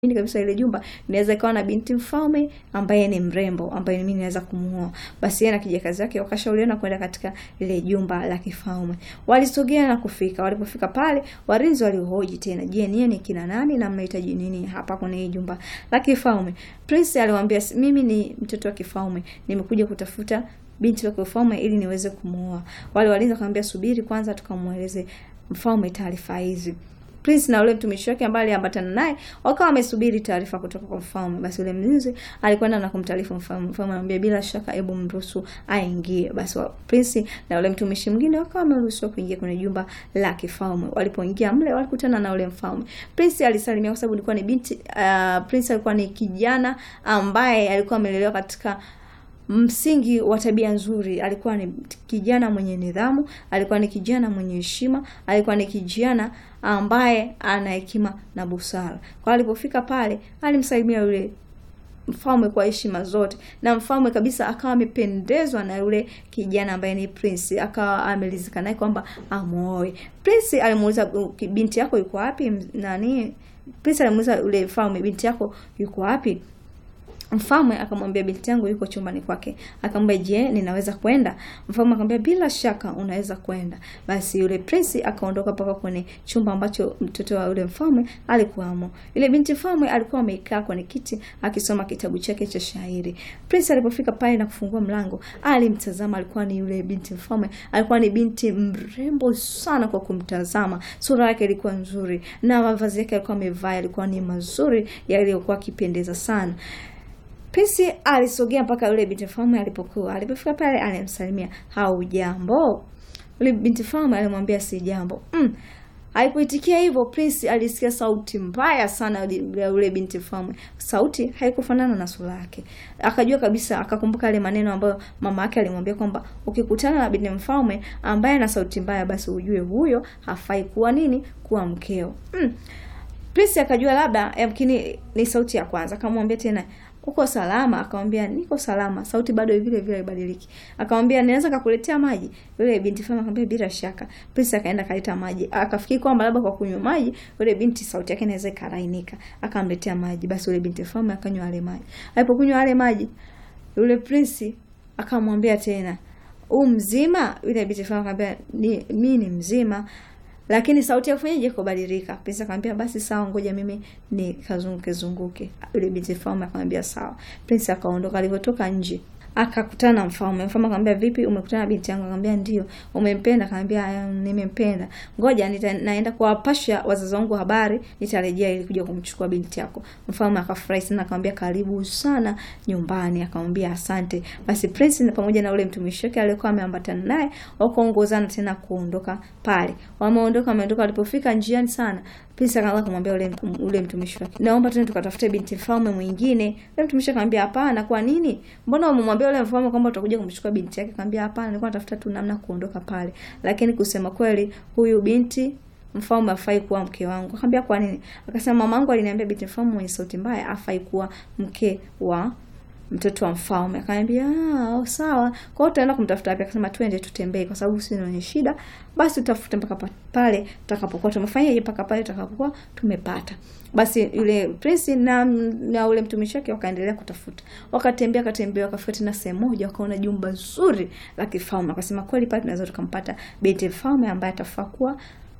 Mimi kabisa ile jumba inaweza ikawa na binti mfalme ambaye ni mrembo ambaye mimi naweza kumuoa. Basi yeye na kijakazi wake wakashauriana kwenda katika ile jumba la kifalme. Walisogea na kufika. Walipofika pale, walinzi walihoji tena, "Je, niye ni kina nani na mnahitaji nini hapa kwenye hii jumba la kifalme?" Prince aliwaambia, "Mimi ni mtoto wa kifalme. Nimekuja kutafuta binti wa kifalme ili niweze kumuoa." Wale walinzi wakamwambia, "Subiri kwanza tukamueleze mfalme taarifa hizi." Prince na yule mtumishi wake ambaye aliambatana naye wakawa wamesubiri taarifa kutoka kwa mfalme. Basi yule mlinzi alikwenda na kumtaarifu mfalme. Mfalme anamwambia bila shaka, hebu mruhusu aingie. Basi wa Prince na yule mtumishi mwingine wakawa wameruhusiwa kuingia kwenye jumba la kifalme. Walipoingia mle, walikutana na yule mfalme. Prince alisalimia kwa sababu alikuwa ni binti uh, Prince alikuwa ni kijana ambaye alikuwa amelelewa katika msingi wa tabia nzuri. Alikuwa ni kijana mwenye nidhamu, alikuwa ni kijana mwenye heshima, alikuwa ni kijana ambaye ana hekima na busara. Kwa alipofika pale, alimsalimia yule mfalme kwa heshima zote, na mfalme kabisa akawa amependezwa na yule kijana ambaye ni Prince, akawa amelizika naye kwamba amuoe. Prince alimuuliza binti yako yuko wapi? Nani? Prince alimuuliza yule mfalme, binti yako yuko wapi? Mfalme akamwambia binti yangu yuko chumbani kwake. Akamwambia, je, ninaweza kwenda? Mfalme akamwambia bila shaka unaweza kwenda. Basi yule prince akaondoka mpaka kwenye chumba ambacho mtoto wa yule mfalme alikuwamo. Yule binti mfalme alikuwa amekaa kwenye kiti akisoma kitabu chake cha shairi. Prince alipofika pale na kufungua mlango, alimtazama. Alikuwa ni yule binti mfalme, alikuwa ni binti mrembo sana kwa kumtazama. Sura yake ilikuwa nzuri na mavazi yake alikuwa amevaa yalikuwa ni mazuri yaliyokuwa akipendeza sana. Prince alisogea mpaka yule binti mfalme alipokuwa. Alipofika pale alimsalimia, "Haujambo?" Yule binti mfalme alimwambia, "Si jambo." Mm. Alipoitikia hivyo, Prince alisikia sauti mbaya sana ya yule binti mfalme. Sauti haikufanana na sura yake. Akajua kabisa, akakumbuka yale maneno ambayo mama yake alimwambia kwamba ukikutana na binti mfalme ambaye ana sauti mbaya, basi ujue huyo hafai kuwa nini, kuwa mkeo. Mm. Prince akajua labda yamkini ni sauti ya kwanza. Akamwambia tena uko salama? Akamwambia niko salama. Sauti bado vile vile haibadiliki. Akamwambia ninaweza kukuletea maji? Yule binti fama akamwambia bila shaka. Prince akaenda kaleta maji. Akafikiri kwamba labda kwa kunywa maji yule binti sauti yake inaweza ikarainika. Akamletea maji. Basi yule binti fama akanywa yale maji. Alipokunywa yale maji, yule Prince akamwambia tena, "U mzima?" Yule binti fama akamwambia, "Ni mimi ni mzima." Lakini sauti ya kufanyaje kubadilika. Prince akamwambia basi sawa, ngoja mimi nikazunguke zunguke. Yule binti mfalme akamwambia sawa. Prince akaondoka. Alivyotoka nje akakutana na mfalme. Mfalme akamwambia vipi, umekutana na binti yangu? Akamwambia ndio. Umempenda? Akamwambia nimempenda. Ngoja nita, naenda kuwapasha wazazi wangu habari, nitarejea ili kuja kumchukua binti yako. Mfalme akafurahi sana, akamwambia karibu sana nyumbani. Akamwambia asante. Basi Prince pamoja na ule mtumishi wake aliyekuwa ameambatana naye wakaongozana tena kuondoka pale. Wameondoka, wameondoka, walipofika njiani sana Prince akaanza kumwambia ule ule mtumishi wake, naomba tuende tukatafute binti mfalme mwingine. Ule mtumishi akamwambia hapana. Kwa nini? Mbona umemwambia ule mfalme kwamba utakuja kumchukua binti yake? Akamwambia hapana, nilikuwa natafuta tu namna kuondoka pale, lakini kusema kweli, huyu binti mfalme afai kuwa mke wangu. Akamwambia kwa nini? Akasema mamangu aliniambia binti mfalme mwenye sauti mbaya afai kuwa mke wa mtoto wa mfalme. Akamwambia ah, sawa. Kwa hiyo tutaenda kumtafuta wapi? Akasema twende tutembee, kwa sababu sisi ni shida, basi tutafute mpaka pale tutakapokuwa tumefanyaje, mpaka pale tutakapokuwa tumepata. Basi yule prince na na ule mtumishi wake wakaendelea kutafuta, wakatembea katembea, wakafika tena sehemu moja, wakaona jumba zuri la kifalme. Akasema kweli, pale tunaweza tukampata binti mfalme ambaye atafaa kuwa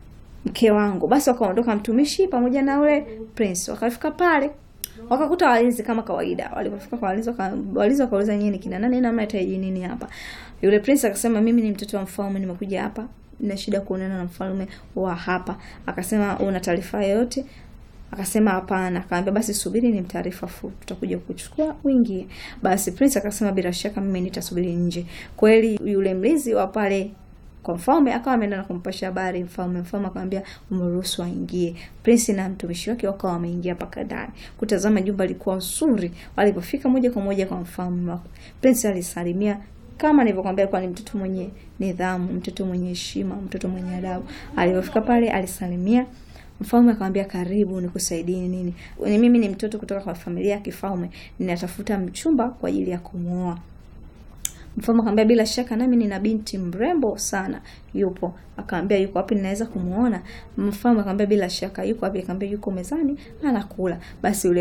mke wangu. Basi wakaondoka mtumishi pamoja na ule prince, wakafika pale wakakuta walinzi kama kawaida. Walipofika kwa walinzi, walinzi wakauliza nyinyi ni kina nani na mnahitaji nini hapa? Yule prince akasema mimi ni mtoto wa mfalme, nimekuja hapa na shida kuonana na mfalme wa hapa. Akasema una taarifa yoyote? Akasema hapana. Akamwambia basi subiri ni mtaarifa fupi, tutakuja kuchukua uingie. Basi prince akasema bila shaka mimi nitasubiri nje. Kweli yule mlinzi wa pale kwa mfalme akawa ameenda na kumpasha habari mfalme. Mfalme akamwambia umruhusu aingie. Prince na mtumishi wake wakawa wameingia mpaka ndani kutazama jumba lilikuwa zuri. Walipofika moja kwa moja kwa mfalme, Prince alisalimia kama nilivyokuambia, alikuwa ni mtoto mwenye nidhamu, mtoto mwenye heshima, mtoto mwenye adabu. Alipofika pale alisalimia Mfalme akamwambia karibu, nikusaidie nini? Ni mimi ni mtoto kutoka kwa familia ya kifalme, ninatafuta mchumba kwa ajili ya kumwoa. Mfalme akamwambia bila shaka nami nina binti mrembo sana yupo. Akamwambia yuko wapi ninaweza kumuona? Mfalme akamwambia bila shaka yuko wapi? Akamwambia yuko mezani anakula. Basi yule